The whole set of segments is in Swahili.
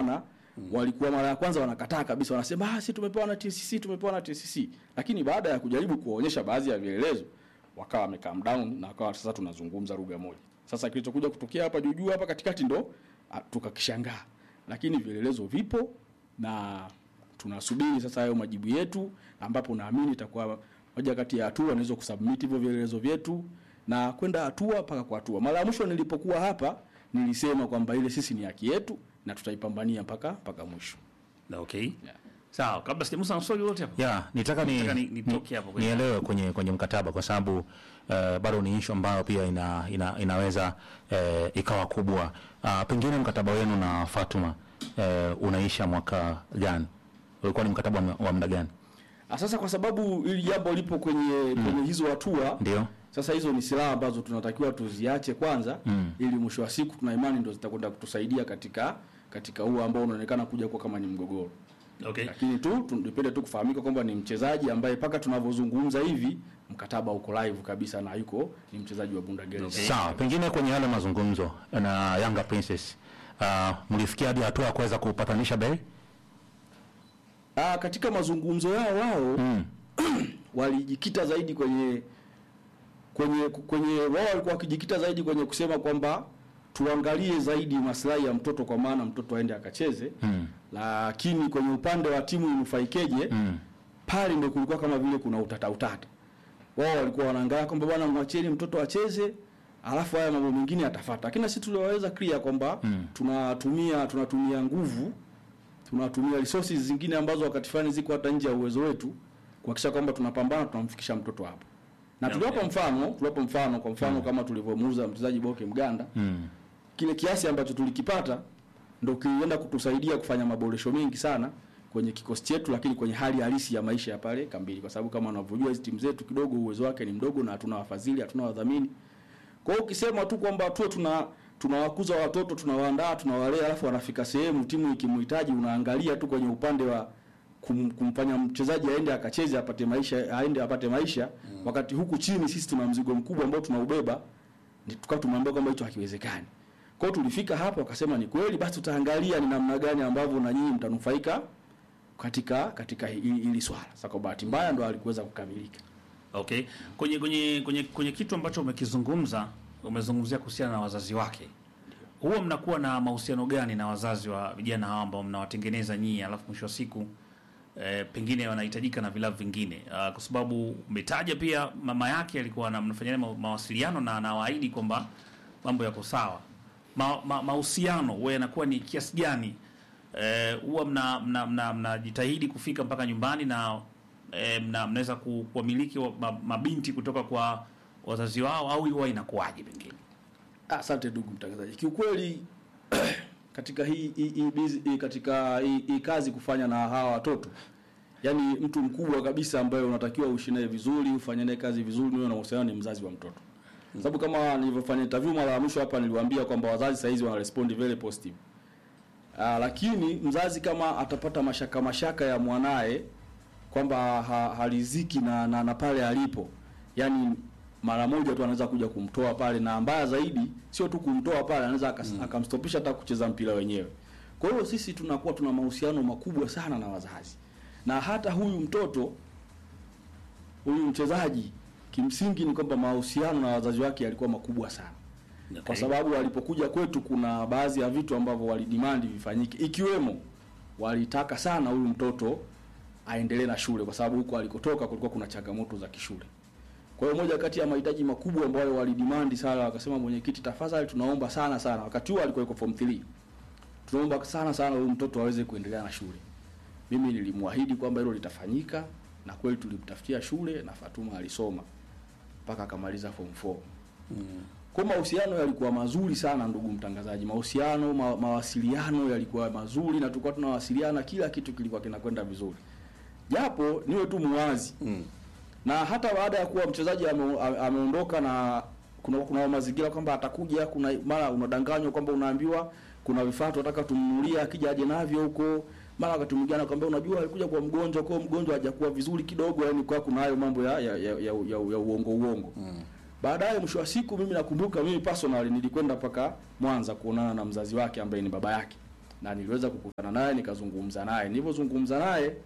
na walikuwa mara ya kwanza wanakataa kabisa, wanasema ah, si tumepewa na TCC, tumepewa na TCC. Lakini baada ya kujaribu kuwaonyesha baadhi ya vielelezo, wakawa wame calm down na wakawa sasa tunazungumza lugha moja. Sasa kilichokuja kutokea hapa juu juu hapa katikati ndo ah, tukakishangaa, lakini vielelezo vipo na tunasubiri sasa hayo majibu yetu, ambapo naamini itakuwa moja kati ya hatua naweza kusubmit hivyo vielelezo vyetu na kwenda hatua mpaka kwa hatua. Mara ya mwisho nilipokuwa hapa nilisema kwamba ile sisi ni haki yetu na tutaipambania mpaka mpaka mwisho. Na okay. Yeah. Sawa, kabla sijamusa na swali lolote hapo. ya nitaka ni, Nataka ni- nitoke hapo kwenye- nielewe kwenye kwenye mkataba kwa sababu uh, bado ni issue ambayo pia ina, ina, inaweza uh, ikawa kubwa uh, pengine mkataba wenu na Fatuma uh, unaisha mwaka gani? Ulikuwa ni mkataba wa- wa muda gani? Ah, Sasa kwa sababu hili jambo lipo kwenye kwenye hizo hatua Ndio. Sasa hizo ni silaha ambazo tunatakiwa tuziache kwanza Mm. ili mwisho wa siku tuna imani ndo zitakwenda kutusaidia katika katika huo ambao unaonekana kuja kuwa kama ni mgogoro. Okay. Lakini tu tupende tu kufahamika kwamba ni mchezaji ambaye mpaka tunavyozungumza hivi mkataba uko live kabisa na yuko ni mchezaji wa Bunda Girls. Okay. Sawa, pengine kwenye yale mazungumzo na Yanga Princess uh, mlifikia hadi hatua ya kuweza kupatanisha bei? Ah, katika mazungumzo yao wao Mm. walijikita zaidi kwenye kwenye kwenye wao walikuwa wakijikita zaidi kwenye kusema kwamba tuangalie zaidi maslahi ya mtoto kwa maana mtoto aende akacheze Mm. lakini kwenye upande wa timu inufaikeje Mm. pale ndio kulikuwa kama vile kuna utata utata wao walikuwa wanaangalia kwamba bwana mwacheni mtoto acheze alafu haya mambo mengine yatafuata lakini na sisi tuliwaweza clear kwamba Mm. tunatumia tunatumia nguvu tunatumia resources zingine ambazo wakati fulani ziko hata nje ya uwezo wetu kuhakikisha kwamba tunapambana tunamfikisha mtoto hapo na Yeah, tuliwapa yeah. mfano tuliwapa mfano kwa mfano kama tulivyomuuza mchezaji Boke Mganda Mm. kile kiasi ambacho tulikipata ndo kilienda kutusaidia kufanya maboresho mengi sana kwenye kikosi chetu, lakini kwenye hali halisi ya maisha ya pale kambini, kwa sababu kama unavyojua hizi timu zetu kidogo uwezo wake ni mdogo na hatuna wafadhili, hatuna wadhamini. Kwa hiyo ukisema tu kwamba tuwe tuna tunawakuza watoto tunawaandaa tunawalea, alafu wanafika sehemu timu ikimhitaji, unaangalia tu kwenye upande wa kum, kumfanya mchezaji aende akacheze apate maisha aende apate maisha mm. wakati huku chini sisi tuna mzigo mkubwa ambao tunaubeba, ndi- tukawa tumwambia kwamba hicho hakiwezekani. Kwa hiyo tulifika hapo wakasema ni kweli, basi tutaangalia ni namna gani ambavyo na nyinyi mtanufaika katika katika hili, hili swala. Sasa kwa bahati mbaya ndo alikuweza kukamilika. Okay. Kwenye kwenye kwenye kwenye kitu ambacho umekizungumza, umezungumzia kuhusiana na wazazi wake. Huwa mnakuwa na mahusiano gani na wazazi wa vijana hawa ambao mnawatengeneza nyinyi, alafu mwisho wa siku eh, pengine wanahitajika na vilabu vingine uh, kwa sababu umetaja pia mama yake alikuwa na mnafanya ma, mawasiliano na anawaahidi kwamba mambo yako sawa. Ma, ma, mahusiano huwa yanakuwa ni kiasi gani? Eh, huwa mna mna mna- mnajitahidi kufika mpaka nyumbani na eh, mna, mnaweza ku- kuwamiliki wa, ma, mabinti kutoka kwa wazazi wao au huwa inakuwaje pengine? Asante ndugu mtangazaji, kiukweli katika hii, hii, hii, bizi- hii katika hii, hii kazi kufanya na hawa watoto yaani mtu mkubwa kabisa ambaye unatakiwa uishi naye vizuri ufanye naye kazi vizuri niwe na mahusiano ni mzazi wa mtoto sababu kama nilivyofanya interview mara ya mwisho hapa niliwaambia kwamba wazazi saa hizi wana respond very positive Aa, lakini mzazi kama atapata mashaka mashaka ya mwanaye kwamba ha, haliziki na, na, na pale alipo yani mara moja tu anaweza kuja kumtoa pale na mbaya zaidi sio tu kumtoa pale anaweza akas- akamstopisha hata kucheza mpira wenyewe kwa hiyo sisi tunakuwa tuna mahusiano makubwa sana na wazazi na hata huyu mtoto huyu mchezaji kimsingi ni kwamba mahusiano na wazazi wake yalikuwa makubwa sana kwa sababu walipokuja kwetu kuna baadhi ya vitu ambavyo walidimandi vifanyike ikiwemo walitaka sana huyu mtoto aendelee na shule kwa sababu huko alikotoka kulikuwa kuna changamoto za kishule kwa hiyo moja kati ya mahitaji makubwa ambayo walidimandi sana wakasema mwenyekiti tafadhali tunaomba sana sana wakati huo alikuwa yuko form 3 tunaomba sana sana huyu mtoto aweze kuendelea na shule mimi nilimwahidi kwamba hilo litafanyika na kweli tulimtafutia shule na Fatuma alisoma mpaka akamaliza form 4 kwa mahusiano yalikuwa mazuri sana ndugu mtangazaji mahusiano ma, mawasiliano yalikuwa mazuri na tulikuwa tunawasiliana kila kitu kilikuwa kinakwenda vizuri japo niwe tu muwazi Mm. na hata baada ya kuwa mchezaji ame- ame- ameondoka na kuna kuna mazingira kwamba atakuja kuna mara unadanganywa kwamba unaambiwa kuna vifaa tunataka tumnunulie akija aje navyo huko mara wakati mwingine anakuambia unajua alikuja kwa mgonjwa kwa mgonjwa hajakuwa vizuri kidogo yani kwa kuna hayo mambo ya ya, ya, ya, ya, ya uongo uongo Mm. baadaye mwisho wa siku mimi nakumbuka mimi personally nilikwenda mpaka Mwanza kuonana na mzazi wake ambaye ni baba yake na niliweza kukutana naye nikazungumza naye. Nilipozungumza naye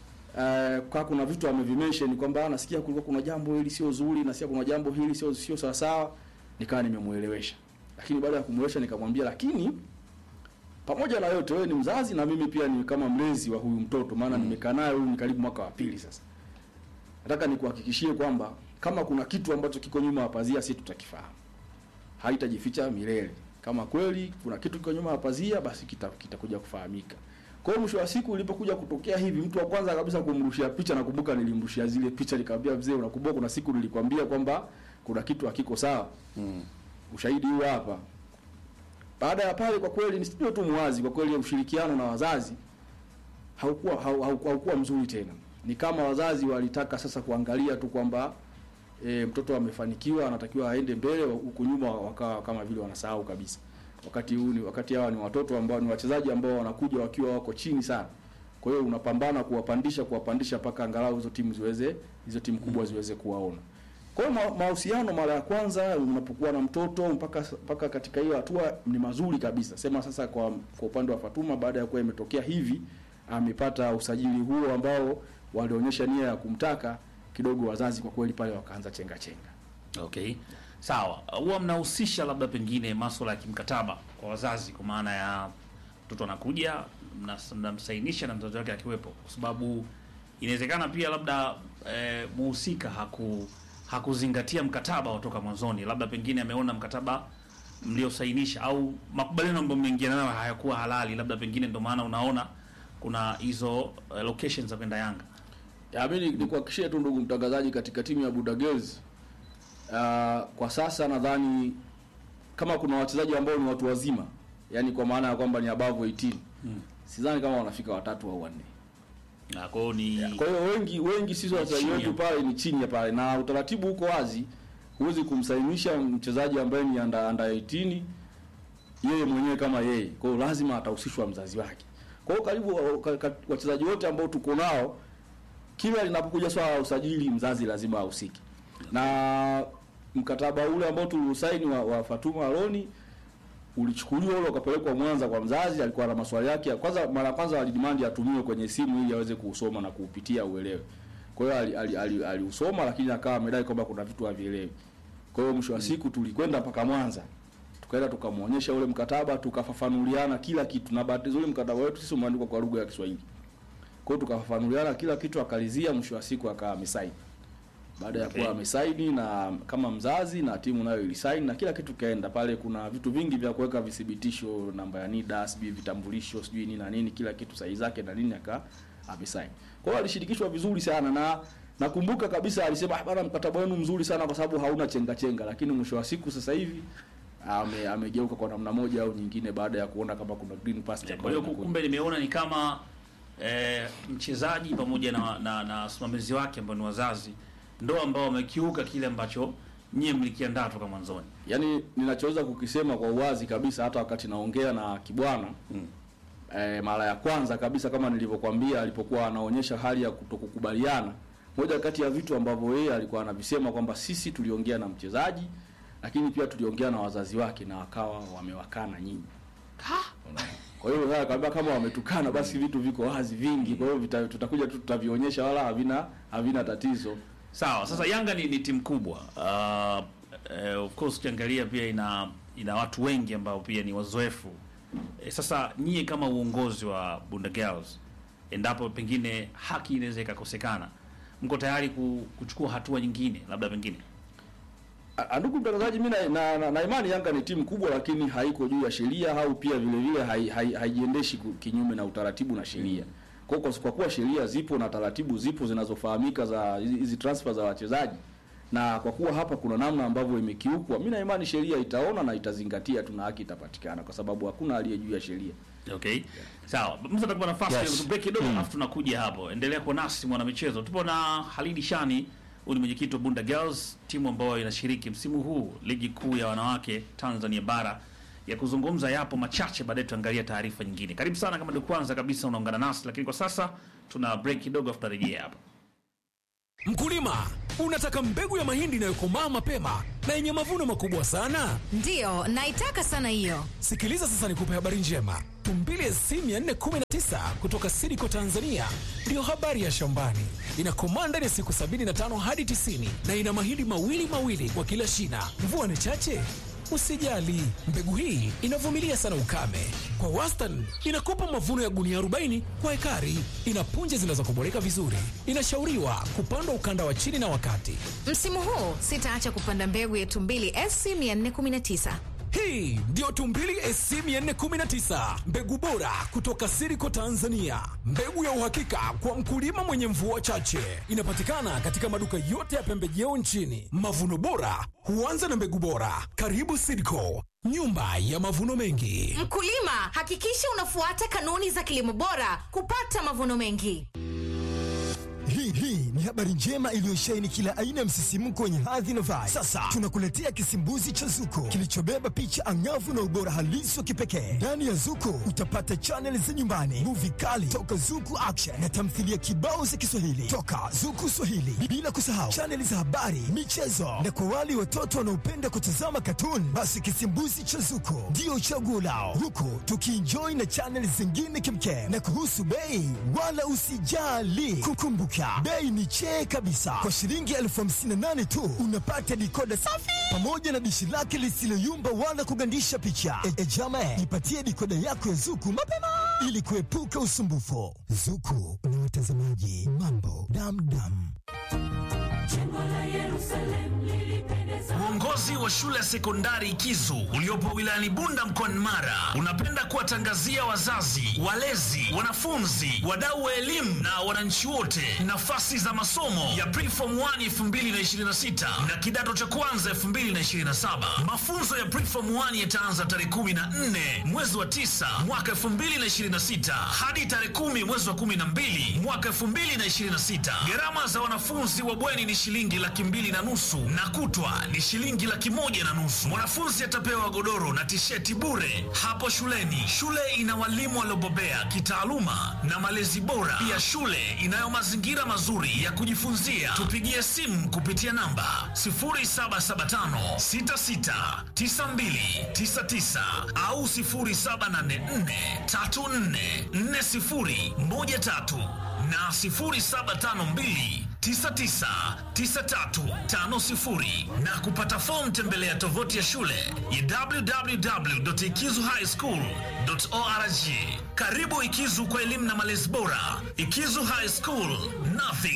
eh, kwa kuna vitu amevimention kwamba nasikia kulikuwa kuna jambo hili sio zuri, nasikia kuna jambo hili sio sio sawa sawa, nikawa nimemuelewesha. Lakini baada ya kumuelewesha nikamwambia, lakini pamoja na yote, wewe ni mzazi na mimi pia ni kama mlezi wa huyu mtoto, maana nimekaa naye huyu ni karibu mwaka wa pili sasa. Nataka nikuhakikishie kwamba kama kuna kitu ambacho kiko nyuma ya pazia, sisi tutakifahamu, haitajificha milele. Kama kweli kuna kitu kiko nyuma ya pazia, basi kita- kitakuja kufahamika. Kwa hiyo mwisho wa siku ilipokuja kutokea hivi, mtu wa kwanza kabisa kumrushia picha, nakumbuka nilimrushia zile picha, nikamwambia mzee, unakumbuka kuna siku nilikwambia kwamba kuna kitu hakiko sawa Mm. ushahidi huu hapa. Baada ya pale, kwa kweli nisijue tu mwazi, kwa kweli ushirikiano na wazazi haukuwa hau, hau, haukuwa mzuri tena. Ni kama wazazi walitaka sasa kuangalia tu kwamba e, mtoto amefanikiwa, anatakiwa aende mbele, huku nyuma wakawa kama vile wanasahau kabisa. Wakati huu ni wakati hawa ni watoto ambao ni wachezaji ambao wanakuja wakiwa wako chini sana. Kwa hiyo unapambana kuwapandisha kuwapandisha mpaka angalau hizo timu ziweze hizo timu kubwa ziweze kuwaona. Kwa hiyo ma- mahusiano mara ya kwanza unapokuwa na mtoto mpaka mpaka katika hiyo hatua ni mazuri kabisa. Sema sasa kwa kwa upande wa Fatuma baada ya kuwa imetokea hivi amepata usajili huo ambao walionyesha nia ya kumtaka kidogo, wazazi kwa kweli pale wakaanza chenga chenga. Okay, sawa. Huwa mnahusisha labda pengine masuala ya kimkataba kwa wazazi, kwa maana ya mtoto anakuja mnas- mnamsainisha na mtoto wake akiwepo, kwa sababu inawezekana pia labda eh, muhusika haku hakuzingatia mkataba wa toka mwanzoni, labda pengine ameona mkataba mliosainisha au makubaliano ambayo mmeingia nayo hayakuwa halali, labda pengine ndio maana unaona kuna hizo eh, locations za kwenda Yanga. Ya, mimi ni- nikuhakikishie tu ndugu mtangazaji, katika timu ya Buda Girls uh, kwa sasa nadhani kama kuna wachezaji ambao ni watu wazima, yani kwa maana ya kwamba ni above 18 Hmm. sidhani kama wanafika watatu au wanne. Na kwa hiyo ni Kwa hiyo wengi wengi sisi wachezaji chini wetu ya- pale ni chini ya pale, na utaratibu uko wazi, huwezi kumsainisha mchezaji ambaye ni under, under 18 yeye mwenyewe kama yeye. Kwa hiyo lazima atahusishwa mzazi wake. Kwa hiyo karibu wa- ka- ka- wachezaji wote ambao tuko nao, kila linapokuja swala la usajili, mzazi lazima ahusike. Na mkataba ule ambao tuliusaini wa, wa Fatuma Aloni ulichukuliwa ule ukapelekwa Mwanza kwa mzazi, alikuwa na maswali yake. Kwanza mara ya kwanza walidemand atumiwe kwenye simu ili aweze kuusoma na kuupitia uelewe. Kwa hiyo aliusoma ali, ali, ali aliusoma, lakini akawa amedai kwamba kuna vitu havielewi. Kwa hiyo mwisho wa siku tulikwenda mpaka Mwanza, tukaenda tukamwonyesha ule mkataba, tukafafanuliana kila kitu, na bahati nzuri mkataba wetu sisi umeandikwa kwa lugha ya Kiswahili. Kwa hiyo tukafafanuliana kila kitu, akalizia, mwisho wa siku akawa amesaini. Baada ya Okay. kuwa amesaini na kama mzazi na timu nayo ilisaini na kila kitu kaenda pale. Kuna vitu vingi vya kuweka vithibitisho, namba ya NIDA, sijui vitambulisho, sijui nini na nini, kila kitu sahihi zake na nini, aka amesaini. Kwa hiyo alishirikishwa vizuri sana na nakumbuka kabisa alisema "Ah, bana, mkataba wenu mzuri sana kwa sababu hauna chenga chenga, lakini mwisho wa siku sasa hivi ame, amegeuka kwa namna moja au nyingine baada ya kuona kama kuna green pasture Kwa hiyo ambayo inakuja. kumbe nimeona ni kama eh, mchezaji pamoja na na na wasimamizi wake ambao ni wazazi ndo ambao wamekiuka kile ambacho nyie mlikiandaa toka mwanzoni. Yaani ninachoweza kukisema kwa uwazi kabisa, hata wakati naongea na Kibwana Mm. eh, mara ya kwanza kabisa kama nilivyokuambia, alipokuwa anaonyesha hali ya kutokukubaliana, moja kati ya vitu ambavyo yeye alikuwa anavisema kwamba sisi tuliongea na mchezaji, lakini pia tuliongea na wazazi wake na wakawa wamewakana nyinyi. Kwa hiyo sasa kaambia kama wametukana, basi vitu viko wazi vingi, kwa hiyo vita- tutakuja tu tutavionyesha, wala havina havina tatizo. Sawa, sasa Yanga ni, ni timu kubwa. Uh, eh, of course ukiangalia pia ina ina watu wengi ambao pia ni wazoefu. Eh, sasa nyie kama uongozi wa Bunda Girls, endapo pengine haki inaweza ikakosekana, mko tayari ku, kuchukua hatua nyingine labda pengine Ah, Ndugu mtangazaji, mimi na, na, na, na imani Yanga ni timu kubwa, lakini haiko juu ya sheria au pia vile vile hai- hai- haijiendeshi ku- kinyume na utaratibu na sheria. Kwa hiyo kwa, kwa kuwa sheria zipo na taratibu zipo zinazofahamika za hizi hizi transfer za wachezaji, na kwa kuwa hapa kuna namna ambavyo imekiukwa, mimi na imani sheria itaona na itazingatia tu na haki itapatikana, kwa sababu hakuna aliye juu ya sheria. Okay. Sawa. Mtu atakupa nafasi Yes. ya break kidogo alafu tunakuja hapo. Endelea kuwa nasi mwana michezo. Tupo na Halidi Shani, huyu ni mwenyekiti wa Bunda Girls, timu ambayo inashiriki msimu huu ligi kuu ya wanawake Tanzania bara. Ya kuzungumza yapo machache, baadaye tuangalia taarifa nyingine. Karibu sana kama ndio kwanza kabisa unaungana nasi, lakini kwa sasa tuna break kidogo afu tutarejea hapa. Mkulima, Unataka mbegu ya mahindi inayokomaa mapema na yenye mavuno makubwa sana? Ndiyo, naitaka sana hiyo. Sikiliza sasa nikupe habari njema. Tumbili SC 419 kutoka Sidiko Tanzania ndiyo habari ya shambani. Inakomaa ndani ya siku 75 hadi 90 na ina mahindi mawili mawili kwa kila shina. Mvua ni chache? Usijali, mbegu hii inavumilia sana ukame. Kwa wastani inakupa mavuno ya gunia 40 kwa ekari. Ina punje zinazokoboleka vizuri. Inashauriwa kupandwa ukanda wa chini na wakati. Msimu huu sitaacha kupanda mbegu ya Tumbili SC 419. Hii ndiyo Tumbili SC 419, mbegu bora kutoka Siriko Tanzania, mbegu ya uhakika kwa mkulima mwenye mvua chache. Inapatikana katika maduka yote ya pembejeo nchini. Mavuno bora huanza na mbegu bora. Karibu Siriko, nyumba ya mavuno mengi. Mkulima, hakikisha unafuata kanuni za kilimo bora kupata mavuno mengi. Hii hii ni habari njema iliyosheheni kila aina ya msisimko wenye hadhi na vibe. Sasa tunakuletea kisimbuzi cha Zuko kilichobeba picha angavu na ubora halisi wa kipekee. Ndani ya Zuko utapata chaneli za nyumbani, muvi kali toka Zuku Action na tamthilia kibao za Kiswahili toka Zuku Swahili, bila kusahau chaneli za habari, michezo na kwa wale watoto wanaopenda kutazama katuni, basi kisimbuzi cha Zuko ndio chaguo lao, huku tukienjoy na chaneli zingine kimkem. Na kuhusu bei, wala usijali, kukumbuka bei ni chee kabisa. Kwa shilingi elfu hamsini na nane tu unapata dikoda safi pamoja na dishi lake lisiloyumba wala kugandisha picha. E, e jama, ipatie dikoda yako ya Zuku mapema ili kuepuka usumbufu. Zuku na watazamaji, mambo damdam. Uongozi wa shule ya sekondari Kizu uliopo wilayani Bunda mkoani Mara unapenda kuwatangazia wazazi, walezi, wanafunzi, wadau wa elimu na wananchi wote nafasi za masomo ya Preform 1 2026 na kidato cha kwanza 2027. Mafunzo ya Preform 1 yataanza tarehe 14 mwezi wa 9 mwaka 2026 hadi tarehe 10 mwezi wa 12 mwaka 2026. Gharama za wanafunzi wa bweni ni shilingi laki mbili na nusu na kutwa ni shilingi laki moja na nusu. Mwanafunzi atapewa godoro na tisheti bure hapo shuleni. Shule ina walimu waliobobea kitaaluma na malezi bora. Pia shule inayo mazingira mazuri ya kujifunzia. Tupigie simu kupitia namba 0775669299 au 0784344013 na 0752 999350 na kupata fomu tembelea tovuti ya shule ya www.ikizuhighschool.org. Karibu Ikizu kwa elimu na malezi bora. Ikizu High School, nothing